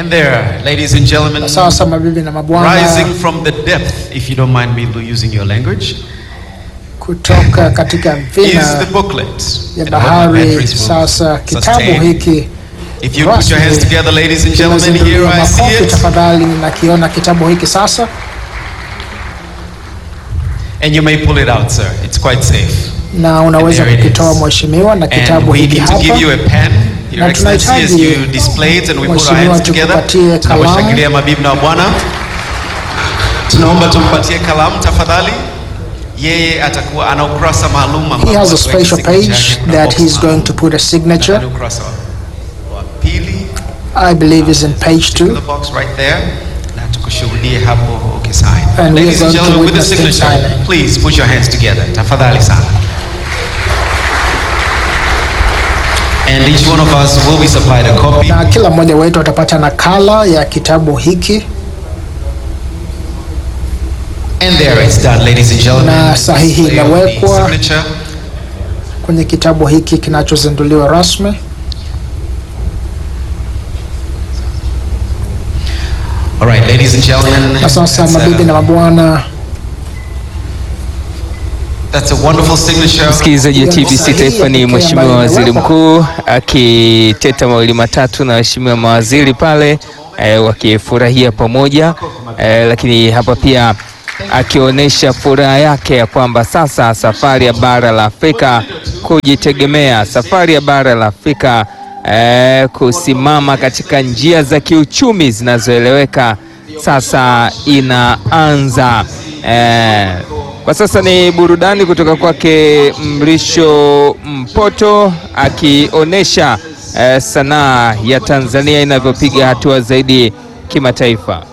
And there, ladies and gentlemen, Na sasa mabibi na mabwana, rising from the depth, if you don't mind me using your language, kutoka katika is vina the booklet. ya And I hope my bahari. batteries will Sasa kitabu sustain. hiki If you put your hands rasmi together, ladies and gentlemen, here kinazinduliwa. I see Makofi it. tafadhali, nakiona kitabu hiki sasa, And you may pull it out, sir. It's quite safe. na unaweza there it kukitoa is. mheshimiwa, na And kitabu we hiki need to give you hapa a pen, Your Na Excellency, as tunahitaji you display it and we put our mheshimiwa hands together. tukupatie kalamu. Tunawashangilia mabibi na bwana. Tunaomba tumpatie kalamu tafadhali. Yeye atakuwa ana ukurasa maalum ambao He has a ataweka special signature page yake, kuna that box he's going maalum. to put a signature. Nadhani ukurasa wa- wa pili. I believe is in page Stick two. the box right there. Na tukushuhudie hapo ukisign. And we are Ladies and going to gentlemen, with the witness him signature, signing. please put your hands together. Tafadhali sana. And each one of us will be supplied a copy. na kila mmoja wetu atapata nakala ya kitabu hiki And there it's done, ladies and gentlemen. Na sahihi Display of the imewekwa. signature. kwenye kitabu hiki kinachozinduliwa rasmi. All right, ladies and gentlemen. Na sasa that's a- mabibi na mabwana, That's a wonderful signature. Msikilizaji wa TBC Sahihi Taifa ni pekee Mheshimiwa ambayo Waziri imewekwa. Mkuu akiteta mawili matatu na waheshimiwa mawaziri pale eh, wakifurahia pamoja eh, lakini hapa pia akionyesha furaha yake ya kwamba sasa safari ya bara la Afrika kujitegemea, safari ya bara la Afrika eh, kusimama katika njia za kiuchumi zinazoeleweka sasa inaanza. Eh, kwa sasa ni burudani kutoka kwake Mrisho Mpoto akionyesha eh, sanaa ya Tanzania inavyopiga hatua zaidi kimataifa.